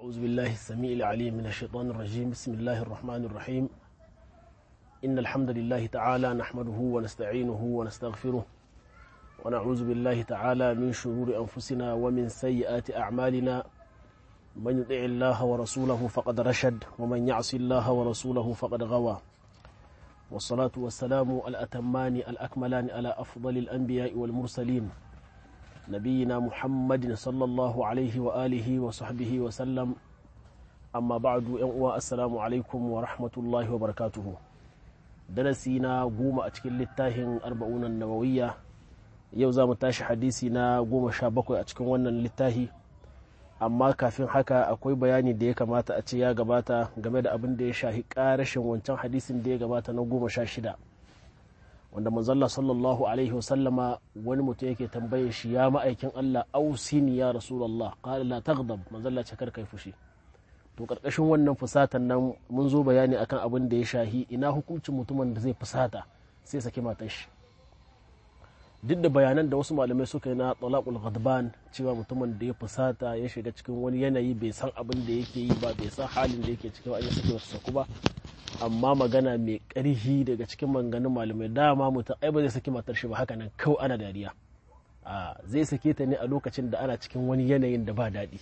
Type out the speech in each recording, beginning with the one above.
أعوذ بالله السميع العليم من الشيطان الرجيم بسم الله الرحمن الرحيم إن الحمد لله تعالى نحمده ونستعينه ونستغفره ونعوذ بالله تعالى من شرور أنفسنا ومن سيئات أعمالنا من يطع الله ورسوله فقد رشد ومن يعص الله ورسوله فقد غوى والصلاة والسلام الأتمان الأكملان على أفضل الأنبياء والمرسلين نبينا محمد صلى الله عليه وآله وصحبه وسلم أما بعد ينقوى السلام عليكم ورحمة الله وبركاته درسينا قوم أتكل للتاهن أربعون النووية يوزا متاش حديثنا قوم شابكو أتكن ونن للتاهي amma kafin haka akwai bayani da ya kamata a ce ya gabata game da abin da ya shahi karashin wancan hadisin da ya gabata na goma sha shida wanda manzalla sallallahu alaihi wasallama wani mutum yake tambaye shi ya ma'aikin Allah ausini ya rasulullah qala la taghdab manzalla ce kar kai fushi to karkashin wannan fusatan nan mun zo bayani akan abin da ya shahi ina hukuncin mutumin da zai fusata sai saki matar shi duk da bayanan da wasu malamai suka yi na talaqul ghadban cewa mutumin da ya fusata ya shiga cikin wani yanayi bai san abin da yake yi ba bai san halin da yake cikin ya sake wata saku ba amma magana mai ƙarfi daga cikin manganin malamai dama mutum ai ba zai saki matar shi ba haka nan kawai ana dariya a zai sake ta ne a lokacin da ana cikin wani yanayin da ba daɗi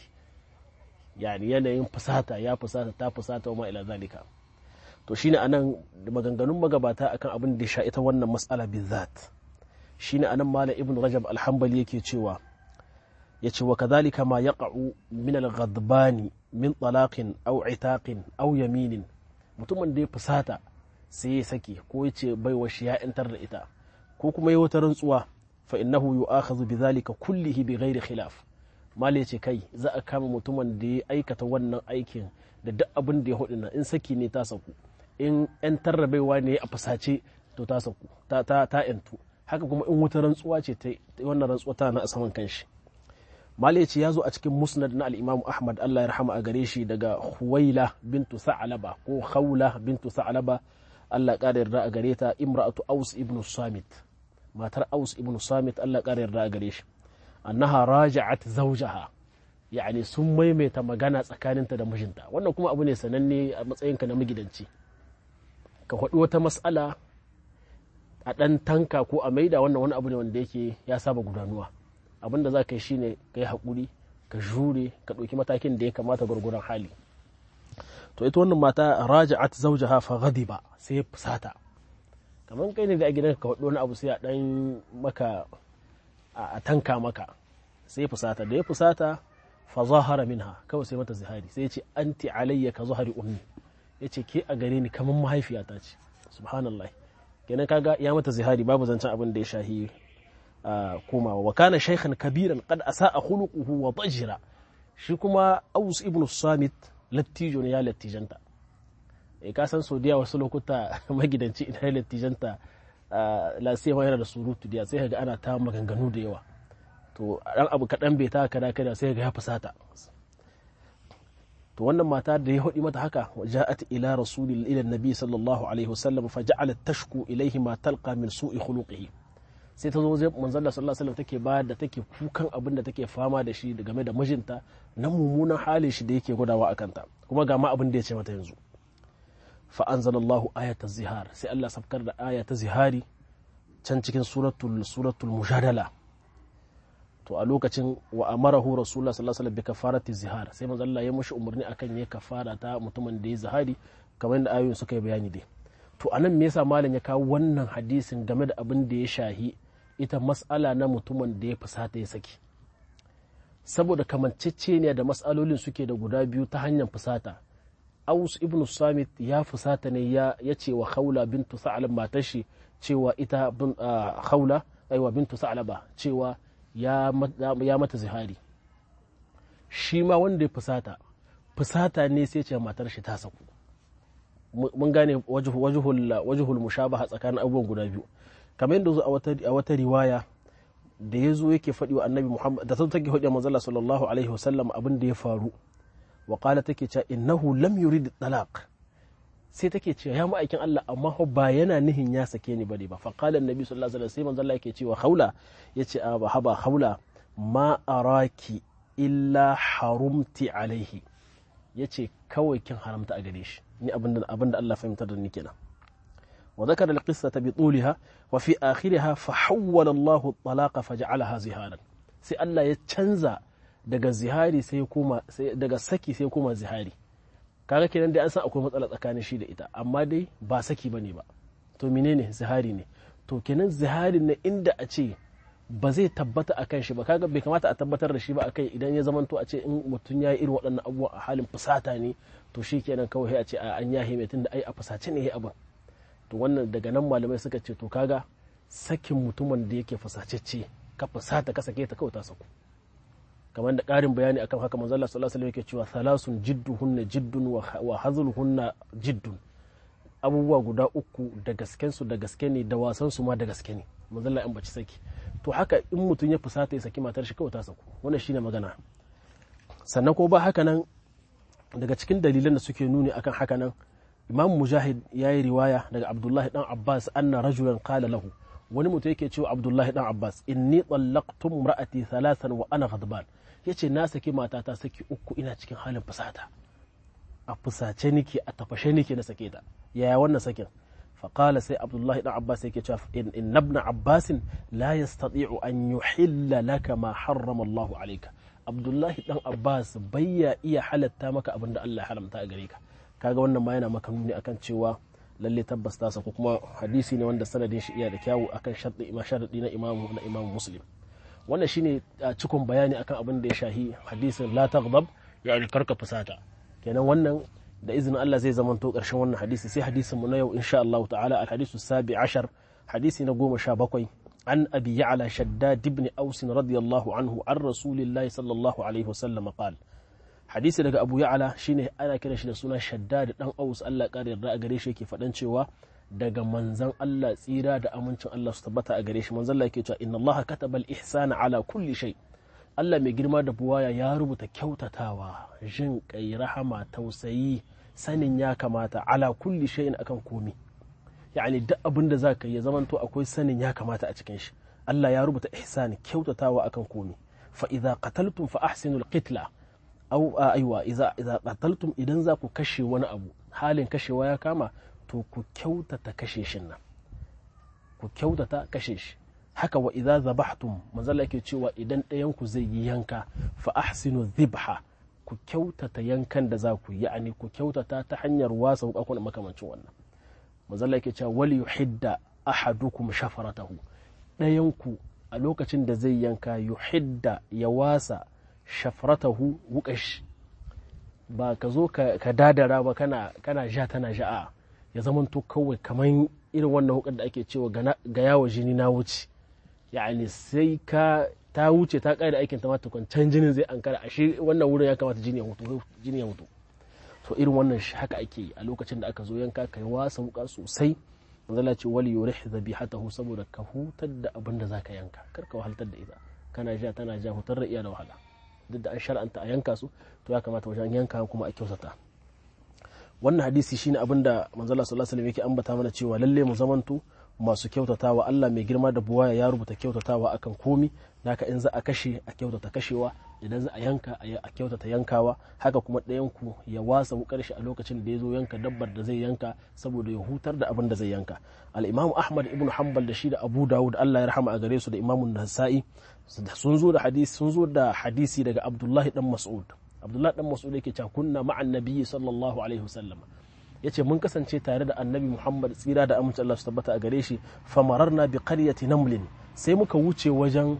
yani yanayin fusata ya fusata ta fusata wa ila zalika to shine anan maganganun magabata akan abin da ya sha ita wannan mas'ala bizat shine anan malam ibn rajab alhambali yake cewa ya ce wa kadhalika ma yaqa'u min al-ghadbani min talaqin aw itaqin aw yaminin mutumin da ya fusata sai ya sake ko ya ce bai wa shi ya yantar da ita ko kuma ya wata rantsuwa fa innahu yu'akhadhu bidhalika kullihi bighairi khilaf mal ya ce kai za a kama mutumin da ya aikata wannan aikin da duk abin da ya hudu na in saki ne ta saku in yantar da baiwa ne a fusace to ta saku ta ta ta yantu haka kuma in wata rantsuwa ce ta wannan rantsuwa tana a saman kanshi mali ce ya zo a cikin musnad na al'imam ahmad allah ya rahama a gare shi daga huwaila bintu sa'alaba ko khawla bintu sa'alaba allah ƙara yarda a gare ta imra'atu aus ibn samit matar aus ibn samit allah ƙara yarda a gare shi annaha raja'at zawjaha yani sun maimaita magana tsakaninta da mijinta wannan kuma abu ne sananne a matsayinka na magidanci ka faɗi wata mas'ala a ɗan tanka ko a maida wannan wani abu ne wanda yake ya saba gudanuwa abin da za ka yi shine ka yi haƙuri ka jure ka ɗauki matakin da ya kamata gwargwaron hali to ita wannan mata raja'at zawjaha fa ghadiba sai ya fusata kamar kai ne da a gidanka ka faɗi wani abu sai a ɗan maka a tanka maka sai ya fusata da ya fusata fa zahara minha kawai sai mata zihari sai ya ce anti alayya ka zahari ummi ya ce ke a gare ni kamar mahaifiyata ce subhanallah kenan kaga ya mata zihari babu zancen abin da ya shahi komawa wa kana shaykhan kabiran qad asaa khuluquhu wa tajira shi kuma Aus ibn Samit lattijo ne ya lattijanta eh ka san Saudiya wasu lokuta magidanci idan lattijanta la sai yana da surutu da sai ga ana ta maganganu da yawa to dan abu kadan bai ta kada kada sai ga ya fusata to wannan mata da ya hudi mata haka ja'at ila rasulil ila nabi sallallahu alaihi wasallam fa ja'alat tashku ilayhi ma talqa min su'i khuluqihi sai ta zo zai manzon Allah sallallahu alaihi wasallam take ba da take kukan abin da take fama da shi game da mijinta na mummunan halin shi da yake gudawa akan ta kuma ga ma abin da ya ce mata yanzu fa anzalallahu ayata zihar sai Allah safkar da aya ta zihari can cikin suratul suratul mujadala to a lokacin wa amarahu rasulullah sallallahu alaihi wasallam bi kafarati zihar sai manzo Allah ya mushi umarni akan ya kafara ta mutumin da ya zihari kamar da ayoyin suka yi bayani dai to anan me yasa malam ya kawo wannan hadisin game da abin da ya shahi ita mas'ala na mutumin da ya fusata ya saki saboda kamanceceniya da mas'alolin suke da guda biyu ta hanyar fusata aus ibn samit ya fusata ne ya ce wa khawla bintu sa'alab matar shi cewa ita khawla aiwa bintu sa'alaba cewa ya mata zihari shi ma wanda ya fusata fusata ne sai ce matar shi ta saku mun gane wajihul mushabaha tsakanin abubuwan guda biyu kamar yadda zo a wata riwaya da ya zo yake faɗi wa annabi muhammad da ta take hujjar manzala sallallahu alaihi wasallam abin da ya faru wa qala take cewa innahu lam yurid talaq sai take cewa ya ma'aikin Allah amma ba yana nihin ya sake ni bane ba fa qala annabi sallallahu alaihi wasallam sai manzo Allah yake cewa haula yace a ba haba haula ma araki illa harumti alaihi ya ce kawai kin haramta a gare shi ni abin da Allah fahimtar da ni kenan wa zakara al-qissata bi tuliha wa fi akhiriha fa hawwala Allahu at-talaqa fa ja'alaha ziharan sai Allah ya canza daga zihari sai ya koma sai daga saki sai ya koma zihari kaga kenan dai an san akwai matsala tsakanin shi da ita amma dai ba saki bane ba to menene zihari ne to kenan zihari ne inda a ce ba zai tabbata akan shi ba kaga bai kamata a tabbatar da shi ba akai idan ya zamanto a ce in mutum ya yi irin waɗannan abubuwa a halin fusata ne to shi kenan kawai a ce a an yahe mai tunda ai a fusace ne ya abin to wannan daga nan malamai suka ce to kaga sakin mutumin da yake fusacecce ka fusata ka sake ta kawai ta saku kamar da ƙarin bayani akan haka manzo Allah sallallahu alaihi wasallam yake cewa salasun jidduhunna jiddun wa hazluhunna jiddun abubuwa guda uku da gasken su da gaske ne da wasan su ma da gaske ne manzo Allah in baci saki to haka in mutum ya fusata ya saki matar shi kawai ta saku wannan shine magana sannan ko ba haka nan daga cikin dalilan da suke nuni akan haka nan imam mujahid ya yi riwaya daga abdullahi dan abbas anna rajulan qala lahu wani mutum yake cewa abdullahi dan abbas inni tsallaqtum ra'ati thalathan wa ana ghadban yace na saki matata saki uku ina cikin halin fusata a fusace nike a tafashe nike na sake ta yaya wannan sakin فقال سي عبد الله بن عباس يكي إن, إن ابن عباس لا يستطيع أن يحل لك ما حرم الله عليك عبد الله بن عباس بيا إيا حالتا مكا أبن الله حرم تأغريك kaga wannan ma yana maka nuni akan cewa lalle tabbas ta ko kuma hadisi ne wanda sanadin shi iya da kyawu akan sharɗi ima sharɗi na imamu na imamu muslim wannan shine cikon bayani akan abin da ya shahi hadisin la taghdab yani karka fusata kenan wannan da izinin Allah zai zamanto ƙarshen wannan hadisi sai hadisin mu na yau insha Allah ta'ala al hadisu sabi ashar hadisi na goma sha bakwai an abi ya'la shaddad ibn aus radiyallahu anhu an rasulillahi sallallahu alaihi wasallam qala hadisi daga abu ya'ala shine ana kiran shi da suna shaddad dan aus Allah ƙara yarda a gare shi yake faɗan cewa daga manzan Allah tsira da amincin Allah su tabbata a gare shi manzan Allah yake cewa inna Allah kataba al-ihsana ala kulli shay Allah mai girma da buwaya ya rubuta kyautatawa jin kai rahama tausayi sanin ya kamata ala kulli shay'in akan komi yani duk abin da zaka yi zamanto akwai sanin ya kamata a cikin shi Allah ya rubuta ihsani kyautatawa akan komi fa idza qataltum fa ahsinu al-qitla aw aywa idza idza qataltum idan za ku kashe wani abu halin kashewa ya kama to ku kyautata kashe shin nan ku kyautata kashe shi haka wa idza zabahtum manzala yake cewa idan ɗayan ku zai yi yanka fa ahsinu dhibha ku kyautata yankan da za ku yi ya'ani ku kyautata ta hanyar wasa hukakun makamancin wannan manzala yake cewa wali yuhidda ahadukum shafaratahu ɗayan ku a lokacin da zai yanka yuhidda ya wasa shafaratahu wukash ba ka zo ka dadara ba kana kana ja tana ja'a ya zamanto kawai kaman irin wannan hukar da ake cewa ga yawo jini na wuce yani sai ka ta wuce ta ƙara aikin ta mata can jinin zai ankara a shi wannan wurin ya kamata jini ya mutu jini ya mutu to irin wannan shi haka ake yi a lokacin da aka zo yanka kai wasa wuka sosai manzala ce wali yurih zabihatahu saboda ka hutar da abin da zaka yanka kar ka wahaltar da ita kana ja tana ja hutar da iya da wahala duk da an shar'anta a yanka su to ya kamata wajen yanka kuma a kyautata wannan hadisi shine abin da manzala sallallahu alaihi wasallam yake ambata mana cewa lalle mu zamanto masu kyautatawa Allah mai girma da buwaya ya rubuta kyautatawa akan komi naka in za a kashe a kyautata kashewa idan za a yanka a kyautata yankawa haka kuma ɗayan ku ya wasa wukar shi a lokacin da ya zo yanka dabbar da zai yanka saboda ya hutar da abin da zai yanka al-imam ahmad ibn hanbal da shi da abu dawud Allah ya rahama a gare su da imamun nasa'i sun zo da hadisi sun zo da hadisi daga abdullahi dan mas'ud abdullahi dan mas'ud yake cewa kunna ma'an nabiyyi sallallahu alaihi wasallam ya ce mun kasance tare da annabi muhammad tsira da amince Allah su tabbata a gare shi famararna bi qaryati namlin sai muka wuce wajen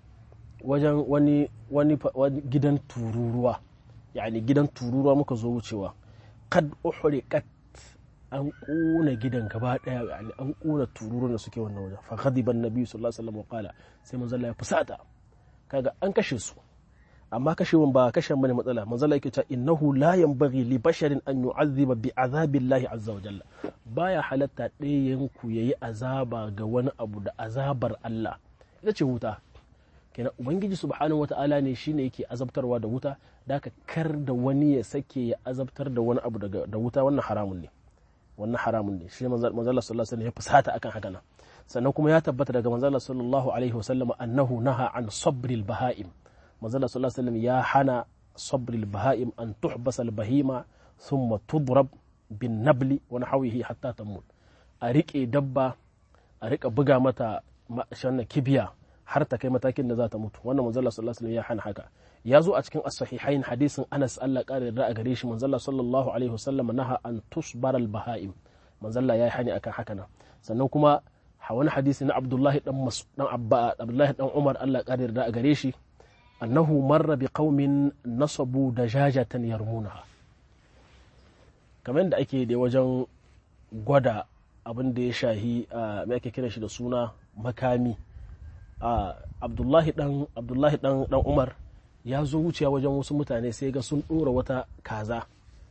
wajen wani wani gidan tururuwa yani gidan tururuwa muka zo wucewa kad uhriqat an kuna gidan gaba daya yani an kuna tururuwan da suke wannan wajen fa ghadiba annabi sallallahu alaihi wasallam qala sai manzo Allah ya fusata kaga an kashe su amma kashewan ba kashen bane matsala manzala yake cewa innahu la yanbaghi li basharin an yu'azziba bi azabillahi azza wa jalla baya halatta ɗayan ku yayi azaba ga wani abu da azabar Allah ita ce wuta kenan ubangiji subhanahu wata'ala ne shine yake azabtarwa da wuta da ka kar da wani ya sake ya azabtar da wani abu da wuta wannan haramun ne wannan haramun ne shi manzala sallallahu alaihi wasallam ya fusata akan haka nan sannan kuma ya tabbata daga manzala sallallahu alaihi wasallam annahu naha an sabril baha'im manzala sallallahu alaihi wasallam ya hana sabril baha'im an tuhbasa al bahima thumma tudrab bin nabli wa nahwihi hatta tamut a rike dabba a rika buga mata shanna kibiya har ta kai matakin da za ta mutu wannan manzala sallallahu alaihi ya hana haka ya zo a cikin as-sahihain hadisin Anas Allah kare da a gare shi manzala sallallahu alaihi wasallam naha an tusbar al-baha'im manzala ya hani akan haka nan sannan kuma wani hadisi na Abdullahi dan dan Abba Abdullahi dan Umar Allah kare da a gare shi annahu marra bi qaumin nasabu dajajatan yarmunaha kamar da ake da wajen gwada abin da ya shahi mai ake kira shi da suna makami abdullahi dan abdullahi dan dan umar ya zo wuciya wajen wasu mutane sai ga sun ɗora wata kaza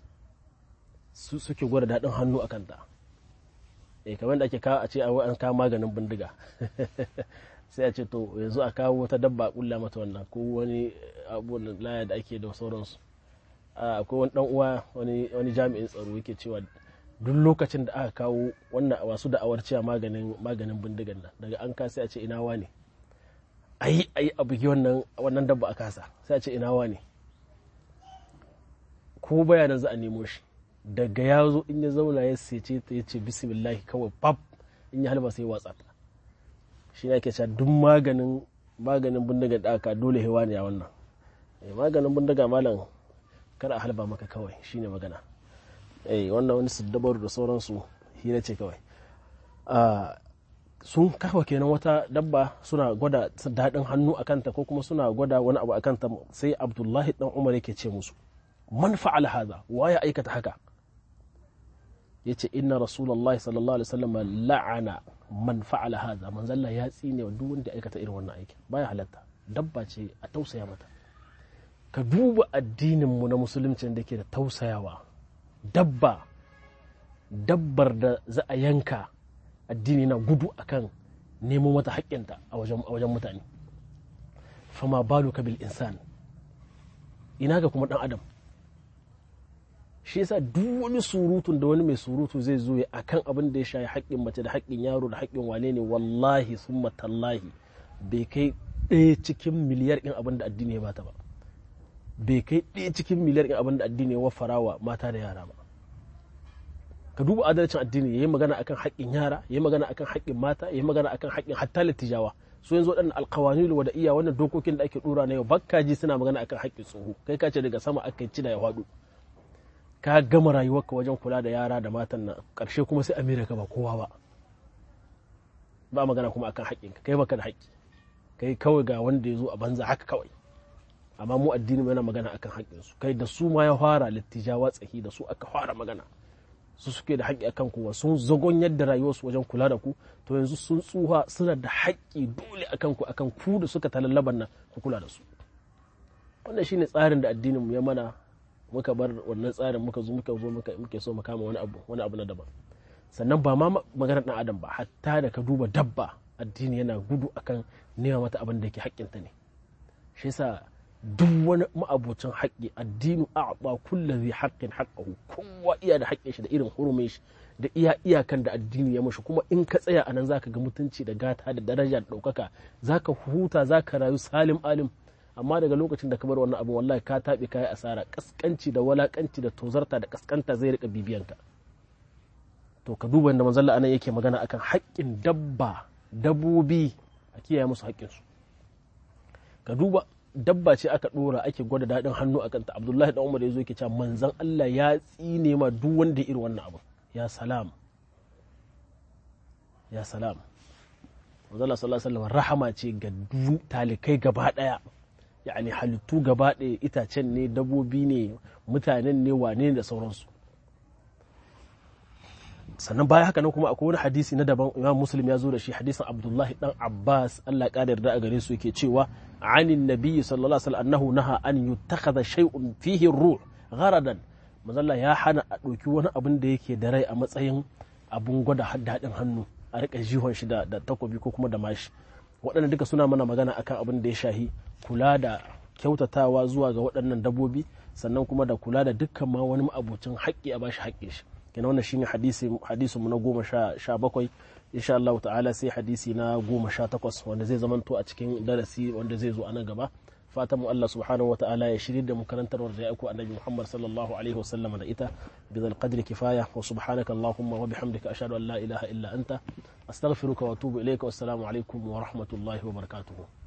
suke gwada daɗin hannu a kanta eh kamar da ake kawo a ce a an kawo maganin bindiga sai a ce to yanzu a kawo wata dabba kulla mata wannan ko wani abubuwan laya da ake da sauransu akwai wani dan uwa wani jami'in tsaro yake cewa duk lokacin da aka kawo wannan wasu da'awar cewa maganin maganin bindigan nan daga an ka sai a ce ina wane ayi ayi a bugi wannan wannan dabba a kasa sai a ce ina wane ko bayanan za a nemo shi daga ya zo in ya zauna ya sece ta ya ce bismillah kawai pap in ya halba sai watsa ta shi ne ake cewa duk maganin maganin bindigan da aka dole hewa ne a wannan maganin bindiga malam kada a halba maka kawai shine magana eh wannan wani siddabaru da sauransu hira ce kawai sun kafa kenan wata dabba suna gwada daɗin hannu a kanta ko kuma suna gwada wani abu a kanta sai abdullahi dan umar yake ce musu man fa'ala haza wa ya aikata haka yace inna rasulullahi sallallahu alaihi wasallam la'ana man fa'ala haza manzalla ya tsine duk wanda ya aikata irin wannan aikin baya halatta dabba ce a tausaya mata ka duba addininmu na musulunci da ke da tausayawa dabba dabbar da za a yanka addini na gudu akan nemo mata haƙƙinta a wajen mutane fama balu ka bil insan ina ga kuma ɗan adam shi yasa duk wani surutun da wani mai surutu zai zo ya akan abin da ya shayi haƙƙin mace da haƙƙin yaro da haƙƙin wane ne wallahi summa tallahi bai kai ɗaya cikin miliyar ɗin abin da addini ya bata ba bai kai ɗaya cikin miliyar ɗin abin da addini ya wafara wa mata da yara ba ka duba adalcin addini ya yi magana akan haƙƙin yara ya yi magana akan haƙƙin mata ya yi magana akan haƙƙin hatta littijawa so yanzu waɗannan alƙawani da iya wannan dokokin da ake ɗora na yau bakka ji suna magana akan haƙƙin tsoho kai ka ce daga sama aka ci da ya faɗo ka gama rayuwarka wajen kula da yara da matan nan ƙarshe kuma sai amerika ba kowa ba ba magana kuma akan haƙƙinka kai baka da haƙƙi kai kawai ga wanda ya zo a banza haka kawai amma mu addini yana magana akan haƙƙinsu kai da su ma ya fara littijawa tsahi da su aka fara magana su suke da haƙƙi akan kowa sun zagon yadda rayuwarsu wajen kula da ku to yanzu sun tsuha suna da haƙƙi dole akan ku akan ku da suka talallaban nan ku kula da su wannan shine tsarin da addinin mu ya mana muka bar wannan tsarin muka zo muka zo muke so mu kama wani abu wani abu na daban sannan ba ma maganar dan adam ba hatta da ka duba dabba addini yana gudu akan nema mata abin da yake haƙƙinta ne shi yasa duk wani ma'abocin haƙƙi addinu a'ba kullu zai haqqin haqqahu kowa iya da haƙƙin shi da irin hurumin shi da iya iyakan da addini ya mashi kuma in ka tsaya anan zaka ga mutunci da gata da daraja da ɗaukaka zaka huta zaka rayu salim alim amma daga lokacin da ka bar wannan abu wallahi ka taɓe kayi asara kaskanci da walakanci da tozarta da kaskanta zai rika bibiyanka to ka duba inda manzalla anan yake magana akan haƙƙin dabba dabbobi a kiyaye musu haƙƙinsu ka duba dabba ce aka ɗora ake gwada daɗin hannu a kanta abdullahi dan umar ya zo yake cewa manzan allah ya tsine ma duk wanda irin wannan abu ya salam ya salam manzala sallallahu alaihi wasallam rahama ce ga talikai gaba ɗaya yani halittu gaba ɗaya itacen ne dabbobi ne mutanen ne wane da sauransu sannan baya haka nan kuma akwai wani hadisi na daban imam muslim ya zo da shi hadisin abdullahi dan abbas allah ya yarda a gare su yake cewa anin nabiyyi sallallahu alaihi wasallam annahu naha an yuttakhadha shay'un fihi ruh gharadan mazalla ya hana a ɗauki wani abin da yake da rai a matsayin abun gwada daɗin hannu a rika jihon shi da takobi ko kuma da mashi waɗanda duka suna mana magana akan abin da ya shahi kula da kyautatawa zuwa ga waɗannan dabbobi sannan kuma da kula da dukkan ma wani ma'abocin haƙƙi a bashi haƙƙin shi kenan wannan shine hadisi hadisi mu na goma sha bakwai insha Allah ta'ala sai hadisi na goma sha takwas wanda zai zamanto a cikin darasi wanda zai zo a nan gaba fatan mu Allah subhanahu wa ta'ala ya shirye da mu karantarwar da ya aiko annabi Muhammad sallallahu alaihi wa sallam da ita bi zal qadri kifaya wa subhanaka allahumma wa bihamdika ashhadu an la ilaha illa anta astaghfiruka wa atubu ilayka wassalamu alaikum wa rahmatullahi wa barakatuh